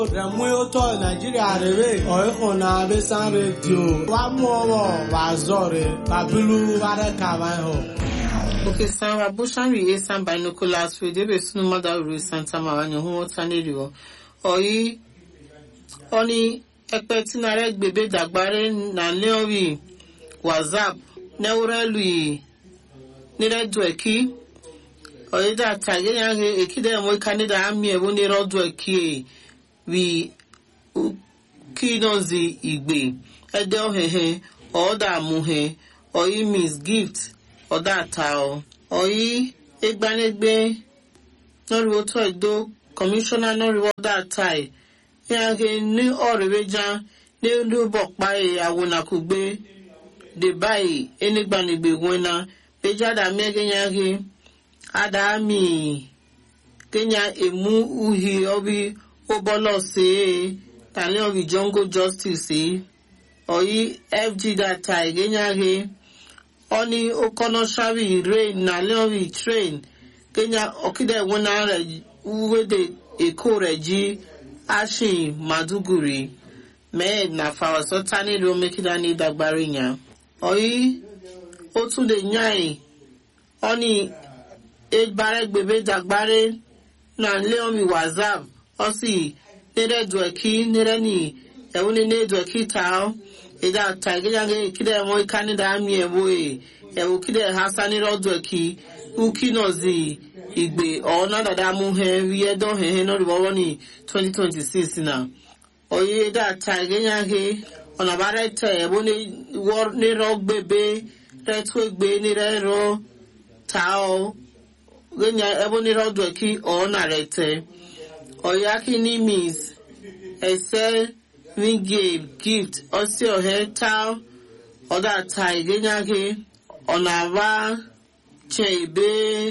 Remuoto Nigeria rere oiko na besan radio wa mu ọwọ wa zọre babilu ware kama ho. oke san wa bushan rie san binoculars radio be sunu mada uru santa ma wa nyohu wota neri o oyi oni ẹpẹ tinare gbebe dagbare na leori whatsapp neurelu niredu eki oyi da tage yange ekide mo kanida ami ewo ni rodu eki wi kinozi igbe ede ohehe ọda amuhe oyi miss gift ọda atao oyi egbanegbe nọriwo tó edo kọmíṣánná nọriwo ọda atai yange ní ọrẹwẹjà n'elu bọpa ìyàwó nakugbe de báyìí enigbanigbe wena bejada miege yange adami kenya emu uhi obi obolo se tani obi jungle justice oyi fg data igenyage oni okono shabi rain na leori train kenya okide wena re uwede eko reji ashin maduguri mee na fawasota nílùú omekida ní dagbari yan oyi ó tún lè yàn ọ́ni egbaregbebe dagbare na leomi whatsapp ọsì nere dueki nere ni ẹwúni ne dueki tao ìdá ta ìgbéyàgé kídẹ ẹmọ ìkánidà àmì ẹwọ ẹ ẹwọ kídẹ hasa nírọ dueki uki náà zi ìgbè ọ̀nà dada mú hẹ wíyẹ dán hẹ hẹ náà rìbọwọ́ ní 2026 náà oyi ìdá ta ìgbéyàgé ọ̀nà bá rẹ tẹ ẹwọ nírọ gbébé rẹ tó gbé nírẹ rọ tao genya ebe nire ọdụ eki ọ narete oyaki nimis ese mingame gift osi ohe tao ọda tai genya gị ọ na-aba che ebe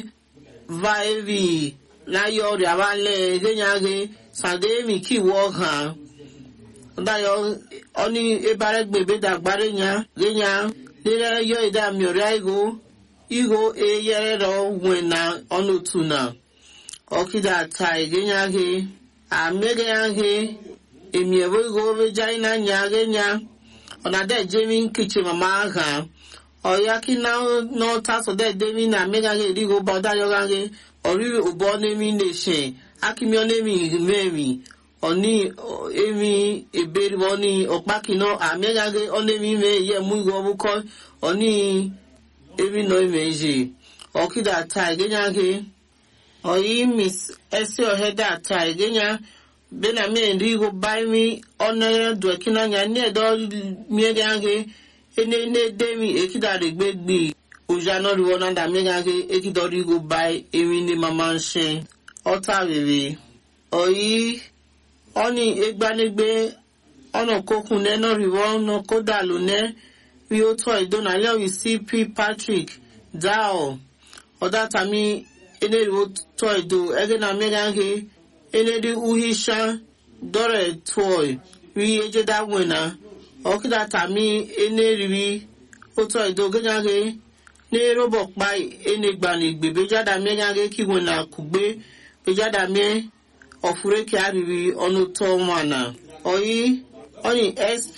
vaevi láyé ọrẹ abalẹ genya gị sademi kiwọ ha ọdayọ ọni ebaregbebe dagbare nya genya nire yọ ida miọrịa igo iho eyerero wena ọnụtu na ọkịda ta egenyaghe amegeyaghe emiewo iho obeja inanya genya ọnada ejemi nkichi mama agha ọyaki na n'ọta sọdọ edemi na amegaghe erigo bọdayọgaghe ọrịrị ụbọ n'emi neshe akimio n'emi memi ọni emi eberi ọni ọkpakino amegaghe ọnemi me ye mu iho ọbụkọ ọni ebi nọ imeji ọkịda ata egenya gị oyi mis esi ohede ata egenya bena mi eri igo bai mi ọnere duekina nya ni edo miege gị ene ne demi ekida regbe gbi oja nọri wọn nada miege gị ekida ọrụ igo bai emi ni mama nse ọta rere oyi ọni egbanegbe ọnà kokun ne nọri wọn nọ kódà lónẹ bí ó tọ́ ìdónà lẹ́wì cp patrick dao ọ̀dátàmí eneriwo tọ́ ìdó ẹgẹ́ na mẹ́gáńgé eneri uhisha dọ́rẹ̀ tọ́ rí ejeda wẹ̀nà ọ̀kídàtàmí eneriwi ó tọ́ ìdó gẹ́gáńgé ní rọ́bọ̀ pa enegbànigbè bẹ́jáda mẹ́gáńgé kí wẹ̀nà kùgbé bẹ́jáda mẹ́ ọ̀fúrékì àríwí ọ̀nà tọ́ wọ̀nà ọ̀yí ọ̀yìn sp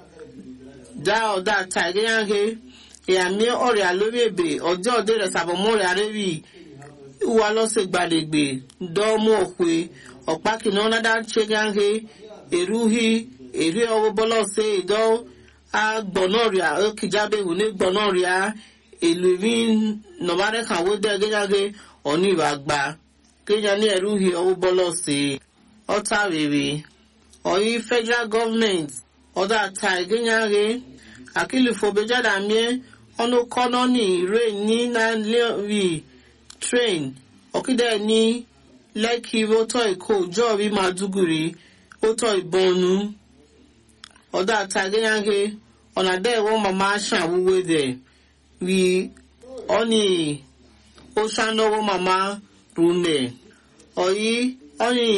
dá ọ̀dá ta ìgbéyàgé ìyàmí ọ̀rẹ́ àlórí èbè ọjọ́ òde rẹ̀ sàbọ̀mọ́rẹ́ àrẹ́bì ìwà lọ́sẹ̀ gbàdègbè dọ́ọ̀mù òkwe ọ̀pá kìnnà ọ̀nàdá ṣẹ́gáńgé èrúhì èrú ọwọ́ bọ́lọ́sẹ̀ ìdọ́ agbọ̀nọ́rìà ókìjábẹ̀wò ní gbọ̀nọ́rìà èlò ìmí nọ̀bárẹ́ kàwé dẹ́ gẹ́gáńgé ọ̀ní ìwà gbà kéjà ní èrúhì ọwọ́ bọ́lọ́sẹ̀ ọ̀tá rèrè ọ̀yí federal government ọ̀dà ta ìgbéyàgé àkìlìfò bẹjáda mie ọnụ kọ́nọ́ ní ìrè ní nàìjíríà train ọ̀kídẹ̀ ní lẹ́kì rótọ́ èkó jọ́ọ̀rí màdúgùrì rótọ́ ìbọnú ọ̀dà ta ìgbéyàgé ọ̀nà dẹ́ẹ̀wọ́ màmá ṣàwúwé dẹ̀ rí ọ́nì ó ṣànáwó màmá rúnẹ̀ ọ̀yí ọ́nì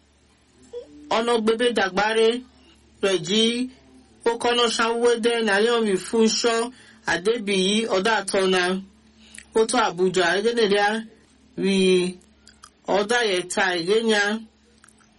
ọ̀nà gbébé dàgbárẹ́ rẹ̀ jí ó kọ́nà sanwó-dé nàìjíríà fúnṣọ́ àdébìyí ọ̀dà àtọ́nà ó tó àbújá ẹgẹ́dẹ̀dẹ́ rí ọ̀dà yẹta ìgbéyà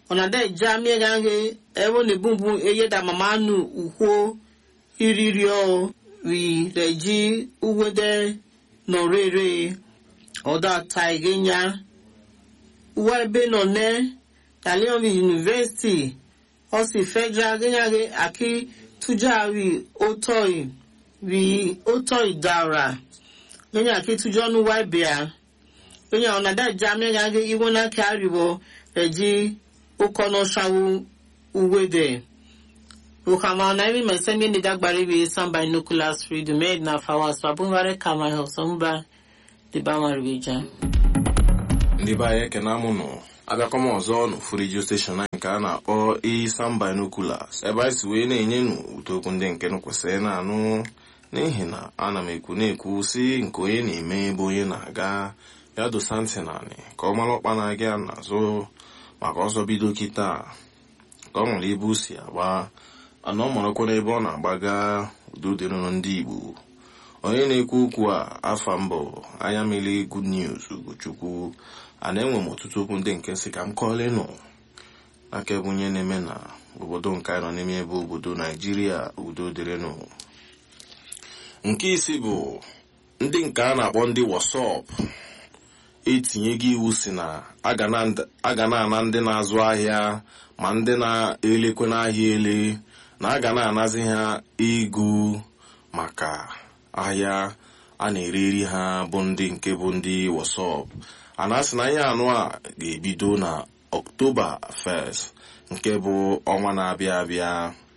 ọ̀nàdẹ́ ìjà mìíràn ẹ̀wọ̀n ní bùnbùn eyédà màmá nù ùkwó ìrírí ọ̀ rí rẹ̀ jí uwédé nọ̀rẹ́rẹ́ ọ̀dà ta ìgénya uwe ebe nọ ne talion university ọsì federal gẹ́gẹ́ àkí tújà rí ótọ́ rí ótọ́ ìdára gẹ́gẹ́ àkí tújọ́ ní wá ìbíà gẹ́gẹ́ ọ̀nàdẹ́ ìjà mìíràn ìwọ́n náà kí àríwọ̀ rẹ̀ jí ukono shawu uwede ukama na imi mesemi ni dagbari bi samba nucleus freedom made na fawa so abunware kama he osomba di bama ribija ndị be anyị ekene amụnụ abịakọm ọzọ n'ofu redio steshọn anyị nke a na-akpọ isan binoculars ebe anyị si wee na-enye nụ ụtokwu ndị nke nụ kwesịrị na-anụ n'ihi na ana m ekwu na-ekwu si nke onye na-eme ebe onye na-aga ya dosa ntị naanị ka ọ mara ọkpa na-aga ya n'azụ maka ọzọ bido kịta ka ọ nwere ebe o si agba ana ọ marakwa n'ebe ọ na-agbaga udo dịrụrụ ndị igbo onye na-ekwu okwu a afa mbụ anya mmiri good news ugochukwu a na-enwe m ọtụtụ okwu ndị nke si ka m kọọlenụ aka ebe onye na-eme na obodo nke anyị nọ n'ime ebe obodo naijiria udo dịrịnụ nke isi bụ ndị nke a na-akpọ ndị wasọp etinyego iwu si na a ga na-ana ndị na-azụ ahịa ma ndị na-elekwe n'ahịa ele na a ga na-anazi ha ego maka ahịa a na-ereri ha bụ ndị nke bụ ndị wasọp a na-asị na ihe anụ a ga-ebido na ọktoba 1st nke bụ ọnwa na-abịa abịa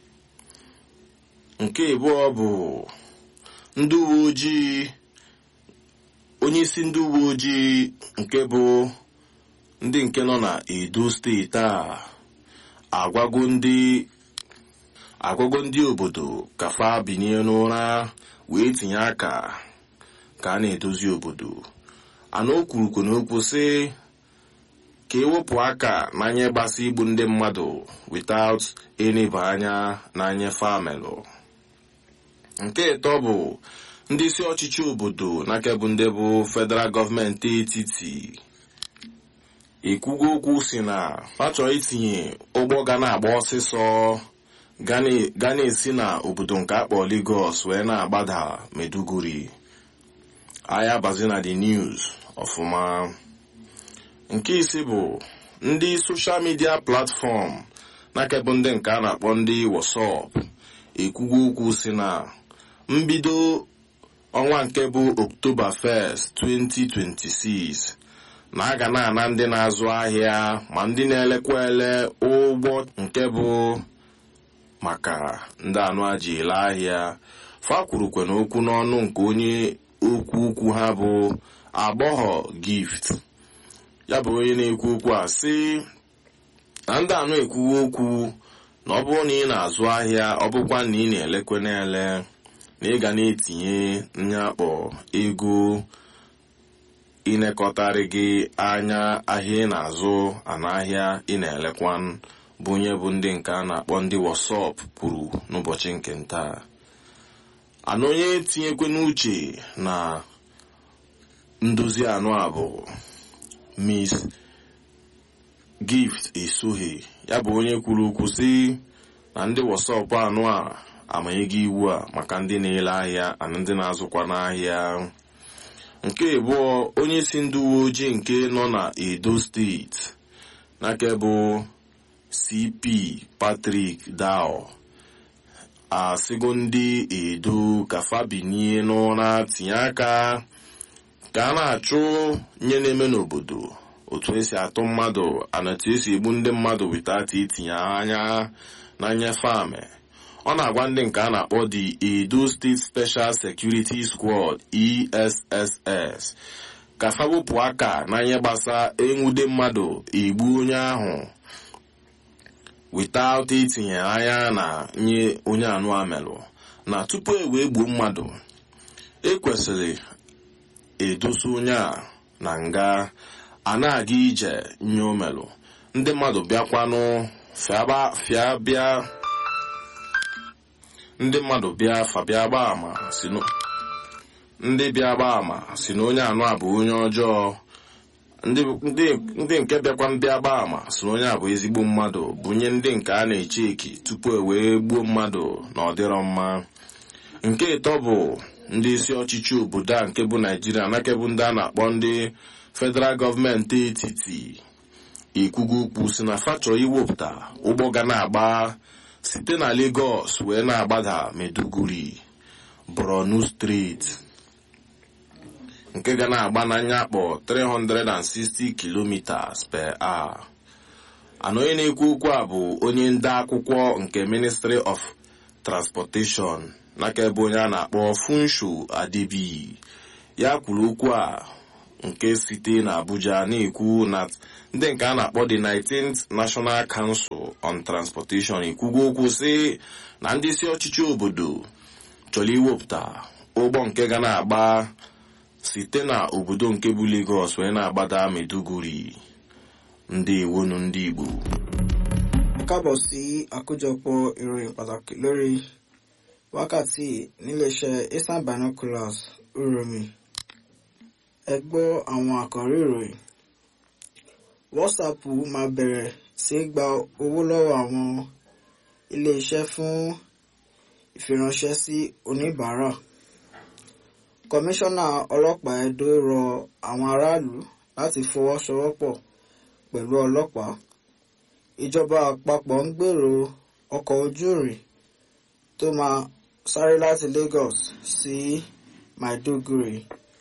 nke abụọ bụ ndị uwe ojii onye isi ndị uwe ojii nke bụ ndị nke nọ na edo steeti a agwago ndị agwago ndị obodo ka fa binye n'ụra wee tinye aka ka a na-edozi obodo ana o kwurukwu n'okwu sị ka ewepụ aka n'anya gbasa igbu ndị mmadụ without eneba anya n'anya famelụ nke ịtọ bụ ndị isi ọchịchị obodo n'aka bụ ndị bụ federal gọọmenti etiti ekwugo okwu si na ha chọrọ itinye ụgbọ ga na-agba ọsịsọ ga na-esi na obodo nke akpọ Lagos wee na-agbada Meduguri ahịa bazi na the news ọfụma nke isi bụ ndị soshal midia platfọm n'aka bụ ndị nke a na-akpọ ndị WhatsApp ekwugo okwu si na mbido ọnwa nke bụ oktoba 1st 2026 na a ga na-ana ndị na-azụ ahịa ma ndị na-elekwa ele ụgbọ nke bụ maka ndị anụ aji ele ahịa fa kwurukwe na okwu n'ọnụ nke onye okwu ukwu ha bụ agbọghọ gift ya bụ onye na-ekwu okwu a sị na ndị anụ ekwuwe okwu na ọ bụrụ na ị na-azụ ahịa ọ bụkwa na ị na-elekwe na-ele na ị ga na-etinye nyakpọ ego ịnekọtarị gị anya ahịa ị na-azụ anahịa ị na-elekwa bụ onye bụ ndị nke a na-akpọ ndị wasọp kwuru n'ụbọchị nke ntaa ana onye tinyekwe n'uche na ndozi anụ a bụ miss gift esoghị ya bụ onye kwuru okwu si na ndị wasọp anụ a amanyego iwu a maka ndị na-ele ahịa na ndị na-azụkwa n'ahịa nke abụọ onye si ndị uwe ojii nke nọ na edo steeti n'aka bụ cp patrick dao asịgo ndị edo ka fabinie n'ụra tinye aka ka a na-achụ nye na-eme n'obodo otu esi atụ mmadụ anatu esi egbu ndị mmadụ witata itinye anya na nnyefe amị ọ na-agwa ndị nke a na-akpọ the edo state special security squad esss ka fa wepụ aka na ihe gbasa enwude mmadụ egbu onye ahụ without itinye anya na nye onye anụ amelụ na tupu e wee gbuo mmadụ ekwesịrị edosa onye a na nga a na-aga ije nye omelụ ndị mmadụ bịakwanụ fịa bịa ndị mmadụ bịa afa bịa gbaa ama si ndị bịa gbaa ama si na onye anụ a bụ onye ọjọọ ndị ndị- ndị nke bịakwa mbịa gba ama si na onye a bụ ezigbo mmadụ bunye ndị nke a na-eche eki tupu e wee gbuo mmadụ na ọ dịrọ mma nke ịtọ bụ ndị isi ọchịchị obodo a nke bụ naijiria nakebụ bụ ndị a na-akpọ ndị federal gọọmenti etiti ikwugo ukwu si na fachọ iwepụta ụgbọ ga na-agba site na Lagos wee na-agbada Maiduguri Borno steeti nke ga na-agba n'anya akpọ 360 kilometers per hour ana onye na-ekwu okwu a bụ onye nde akwụkwọ nke Ministry of Transportation n'aka ebe onye a na-akpọ Funsho Adebi ya kwuru okwu a nke site na Abuja na-ekwu na ndị nke a na-akpọ the 19th National Council on Transportation ekwugo okwu sị na ndị isi ọchịchị obodo chọrọ iwepụta ụgbọ nke ga na-agba site na obodo nke bụ Lagos wee na-agbada Maiduguri ndị iwonu ndị Igbo kábọ̀ sí àkójọpọ̀ ìròyìn pàtàkì lórí wákàtí níléeṣẹ́ eastern binoculars uromi ẹ gbọ́ àwọn àkọ́rí ìròyìn whatsapp máa bẹ̀rẹ̀ sí í gba owó lọ́wọ́ àwọn iléeṣẹ́ fún ìfiránṣẹ́ sí oníbàárà kọmíṣánná ọlọ́pàá Ẹdó rọ àwọn aráàlú láti fọwọ́sowọ́pọ̀ pẹ̀lú ọlọ́pàá ìjọba àpapọ̀ ń gbèrò ọkọ̀ ojú irin tó máa sáré láti Lagos sí Maiduguri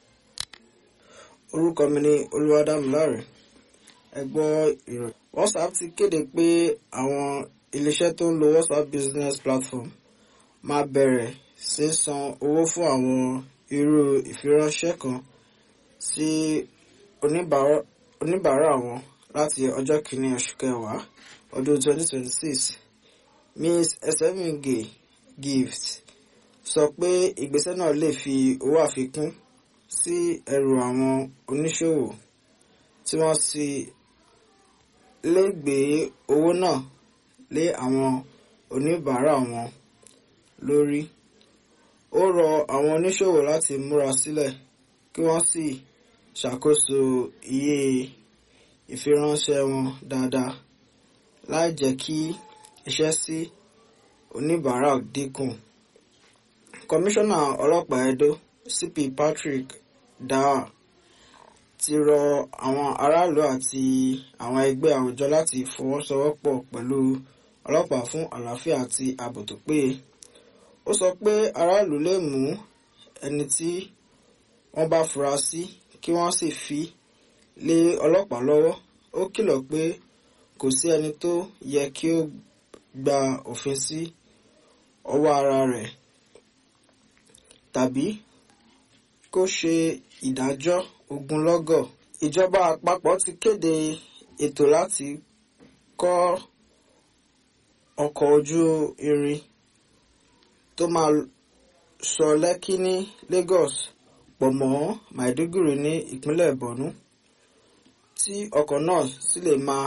orúkọ mi ni Olúwadámiláre ẹ gbọ́ ìròyìn WhatsApp ti kéde pé àwọn iléeṣẹ́ tó ń lo WhatsApp business platform máa bẹ̀rẹ̀ sí san owó fún àwọn irú ìfiránṣẹ́ kan sí oníbàárà oníbàárà wọn láti ọjọ́ kìíní oṣù kẹwàá ọdún 2026 Ms. Esemige Gift sọ pé ìgbésẹ̀ náà lè fi owó àfikún sí ẹrù àwọn oníṣòwò tí wọ́n sì lè gbé owó náà lé àwọn oníbàárà wọn lórí. Ó rọ àwọn oníṣòwò láti múra sílẹ̀ kí wọ́n sì ṣàkóso iye ìfiránṣẹ́ wọn dáadáa láì jẹ́ kí iṣẹ́ sí oníbàárà dínkù. Kọmíṣánná ọlọ́pàá Ẹdó CP Patrick Daa ti rọ àwọn aráàlú àti àwọn ẹgbẹ́ àwùjọ láti fọwọ́sowọ́pọ̀ pẹ̀lú ọlọ́pàá fún àlàáfíà àti ààbò tó péye. Ó sọ pé aráàlú lè mú ẹni tí wọ́n bá fura sí kí wọ́n sì fi lé ọlọ́pàá lọ́wọ́. Ó kìlọ̀ pé kò sí ẹni tó yẹ kí ó gba òfin sí ọwọ́ ara rẹ̀ tàbí kó ṣe ìdájọ́ ogunlọ́gọ̀. Ìjọba àpapọ̀ ti kéde ètò láti kọ́ ọkọ̀ ojú irin tó máa sọ Lẹ́kí ní Lagos pọ̀ mọ́ Maiduguri ní ìpínlẹ̀ Borno tí ọkọ̀ náà sì lè máa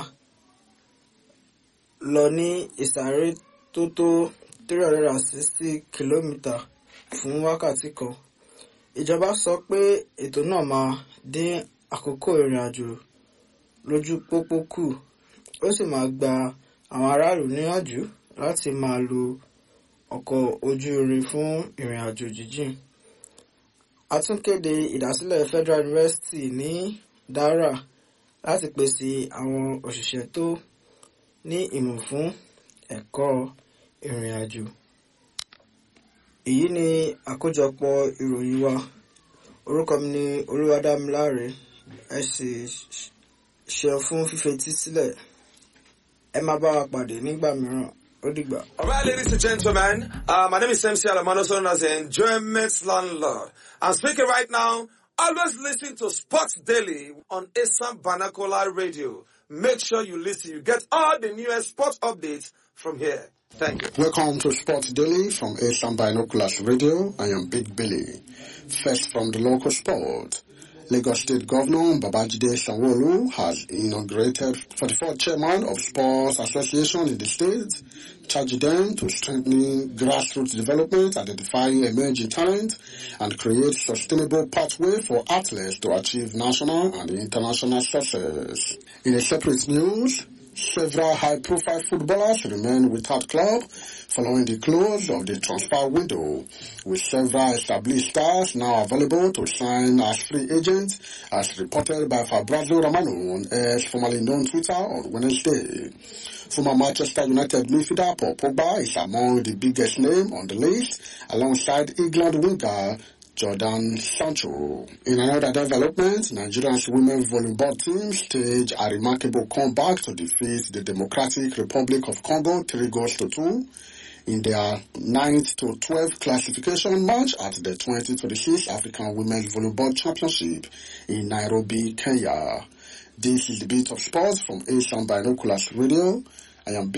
lọ ní ìsáré tó tó 360 kìlómítà fún wákàtí kan. Ìjọba sọ pé ètò náà máa dín àkókò ìrìn àjò lójú pópó kù ó sì máa gba àwọn aráàlú níyànjú láti máa lo ọkọ̀ ojú irin fún ìrìn àjò jíjìn. A tún kéde ìdásílẹ̀ Federal University ní Dara láti pèsè àwọn òṣìṣẹ́ tó ní ìmọ̀ fún ẹ̀kọ́ ìrìn àjò. Èyí ni àkójọpọ̀ ìròyìn wa. Orúkọ mi ni Olúwadámiláre. Ẹ sì ṣeun fún fífetí sílẹ̀. Ẹ máa bá wa pàdé nígbà mìíràn. Ó dìgbà. All right, ladies and gentlemen, uh, my name is MC Alamano, also known as the Enjoyment Landlord. I'm speaking right now. Always listen to Sports Daily on Assam Vernacular Radio. Make sure you listen. You get all the newest sports updates from here. Thank you. Welcome to Sports Daily from Asian Binoculars Radio. I am Big Billy. First from the local sport. Lagos State Governor Babajide Sanwo-Olu has inaugurated 44th chairman of Sports Association in the state, charging them to strengthen grassroots development, identify emerging talent, and create sustainable pathway for athletes to achieve national and international success. In a separate news, several high-profile footballers remain without club following the close of the transfer window, with several established stars now available to sign as free agents, as reported by Fabrizio Romano on X, formerly known Twitter, on Wednesday. Former Manchester United midfielder Paul Pogba is among the biggest name on the list, alongside England winger Jordan Sancho. In another development, Nigeria's women volleyball team staged a remarkable comeback to defeat the Democratic Republic of Congo 3 goals to 2 in their 9th to 12th classification match at the 2026 African Women's Volleyball Championship in Nairobi, Kenya. This is the beat of sports from Asian Binoculars Radio. I am